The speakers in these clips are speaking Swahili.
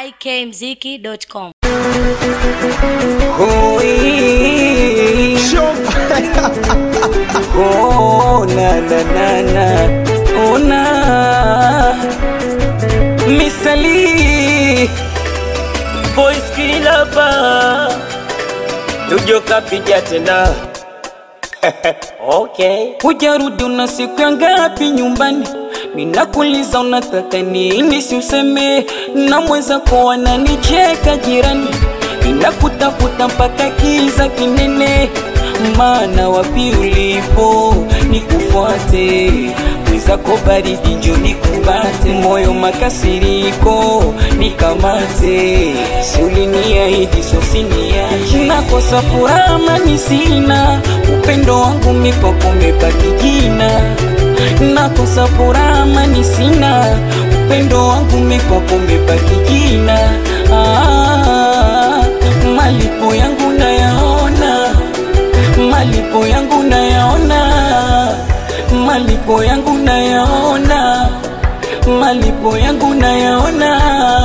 ikmziki.com. Hoi. Oh, na na na na oh, na Misali Voice kilapa Tujo kapiga tena Okay Hujarudi una siku ya ngapi nyumbani Ninakuuliza unataka nini si useme na mwenzako wananicheka jirani Ninakutafuta mpaka kiza kinene maana wapi ulipo nikufuate mwenzako baridi njo nikubate moyo makasiriko nikamate siuliniahidi sosiniache nakosa furaha mani sina upendo wangu mikwako umebaki jina nakosa furaha mani sina upendo wangu mikwako umebaki jina ah, malipo yangu nayaona malipo yangu nayaona, malipo yangu nayaona, malipo yangu nayaona.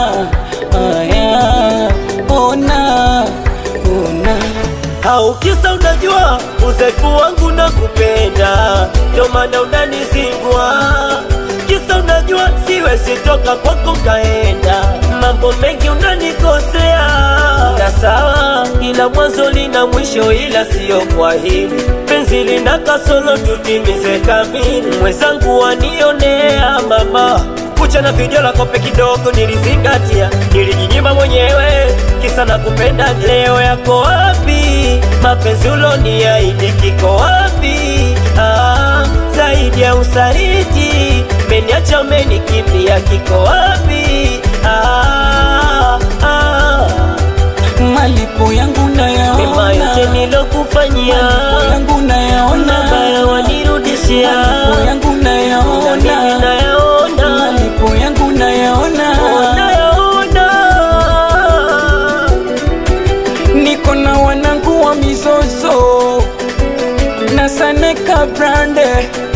Aya, ona, ona. au kisa unajua uzefu wangu na kupenda ndo maana unanizingua kisa unajua siwezi toka kwako kaenda mambo mengi unanikosea na sawa ila mwanzo lina mwisho ila siyo kwa hili penzi lina kasolo tutimize kamili mwenzangu wanionea mama kucha na vijola kope kidogo nilizingatia, nilijinyima mwenyewe kisa na kupenda. Leo yako wapi? mapenzi uloniahidi kiko wapi? Ah, zaidi ya usaliti meniacha, umenikimbia, kiko wapi? Ah, ah, Malipo yangu mema yote nayaona, nilokufanyia malipo yangu nayaona, mabaya wanirudishia, malipo yangu na mimi nayaona, nayaona malipo yangu nayaona. nayaona niko na wanangu wa mizozo na Saneka brande